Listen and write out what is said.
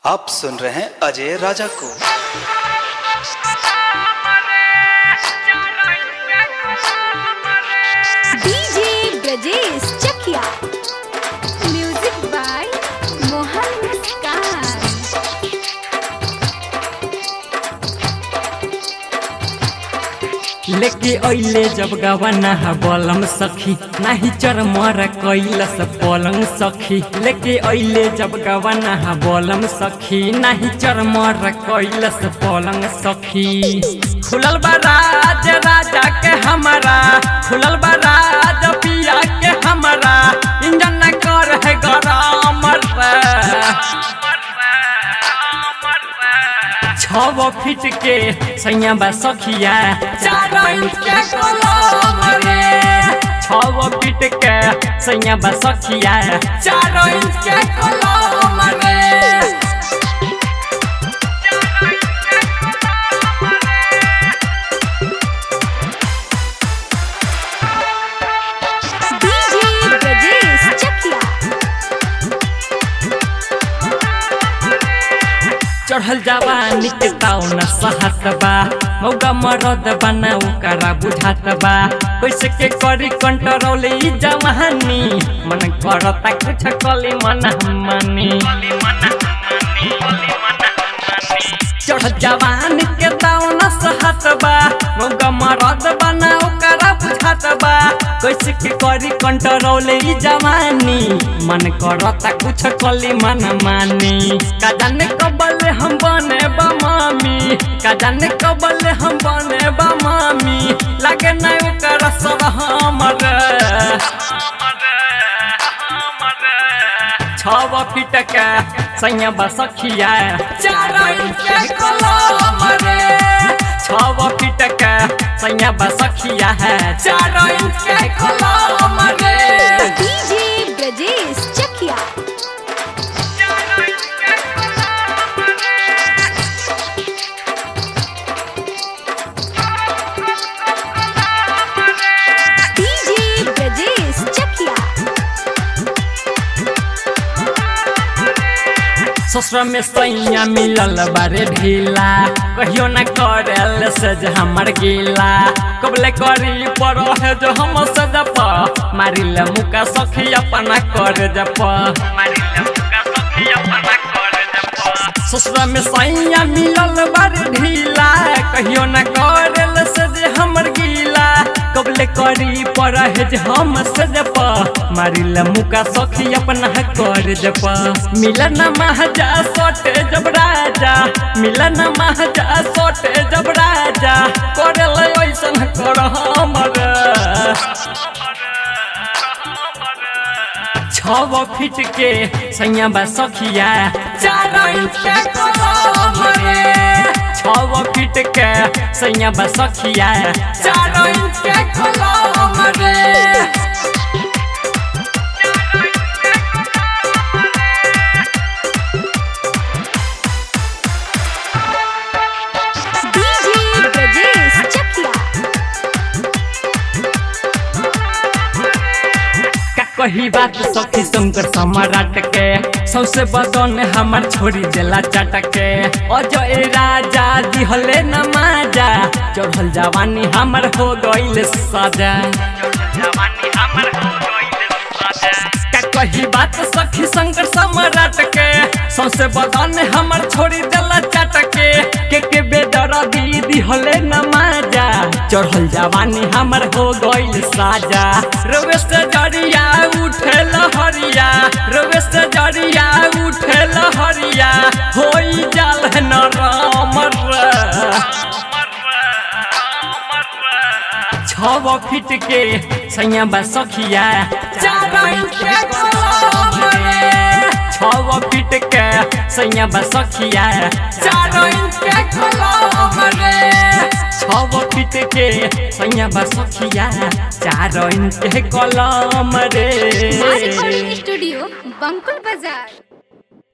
आप सुन रहे हैं अजय राजा को DJ Brajesh Chakiya music by Mohan Muskan लेके अइले जब गवाना हा बलम सखी नाही चरमर कैलस पलंग सखी लेके अइले जब गवाना हा बलम सखी नाही चरमर कैलस पलंग सखी खुलल बा राज राजा के हमारा खुलल बा राज पिया के हमारा इंजन न कर है गरम छव फीट के सैया बा सखिया चार इंच के कलम रे छव फीट के सैया बा सखिया चार इंच के कलम रे डीजे ब्रजेश चकिया चढ़ल जवानी के ताउन सहत बा मौका मरद बना ओकरा बुझात बा कैसे के करी कंट्रोल ई जवानी मन करता कुछ कली मन मानी चढ़ल जवानी के ताउन सहत बा मौका मरद बना ओकरा बुझात बा कैसे के करी कंट्रोल ई जवानी मन करता कुछ कली मन मानी का जाने कबल हम बने बमामी का जाने कबल हम बने बमामी लागे ना ओकर सर हमर छव फीट के सैया बसखिया चार इंच के कलम रे छव फीट के सैया बसखिया है चार इंच के कलम रे डीजे ब्रजेश चकिया डीजे ब्रजेश चकिया ससुर में सैया मिलल बारे ढीला कहियो न करल से जे हमर गीला कबले करी पर है जो हम सदप मारिल मुका सखी अपना कर जप ससुर में सैया मिलल बारे ढीला कहियो न करल से जे हमर गीला कबले करी पर है जे हम सदप मारिल मुका सखी अपना कर जप मिलन महाजा सोटे जब राजा मिलन महाजा सोटे जब राजा करल ऐसन कर हमर छव फीट के सैया बा सखिया चार इंच के कलम रे छव फीट के सैया बा सखिया चार इंच के कलम रे डीजे ब्रजेश चकिया का कही बात सखी शंकर सम्राट के सौसे बदन हमर छोड़ी देला चटके अजय राजा दिहले न माजा चढ़ल जवानी हमर हो गइल सजा का कही बात सखी शंकर सम्राट के सौसे बदन हमर छोड़ी देला चटके के के बेदर दीदी हले न माजा चढ़ल जवानी हमर हो गइल साजा रोवे से जरिया उठे लहरिया रोवे से जरिया उठे लहरिया होई जाल न रामर छव फीट के सैया बा सखिया चार इंच के कलम रे छव फीट के सैया बा सखिया चार इंच के कलम रे छव फीट के सैया बा सखिया चार इंच के कलम रे स्टूडियो बंकुल बाजार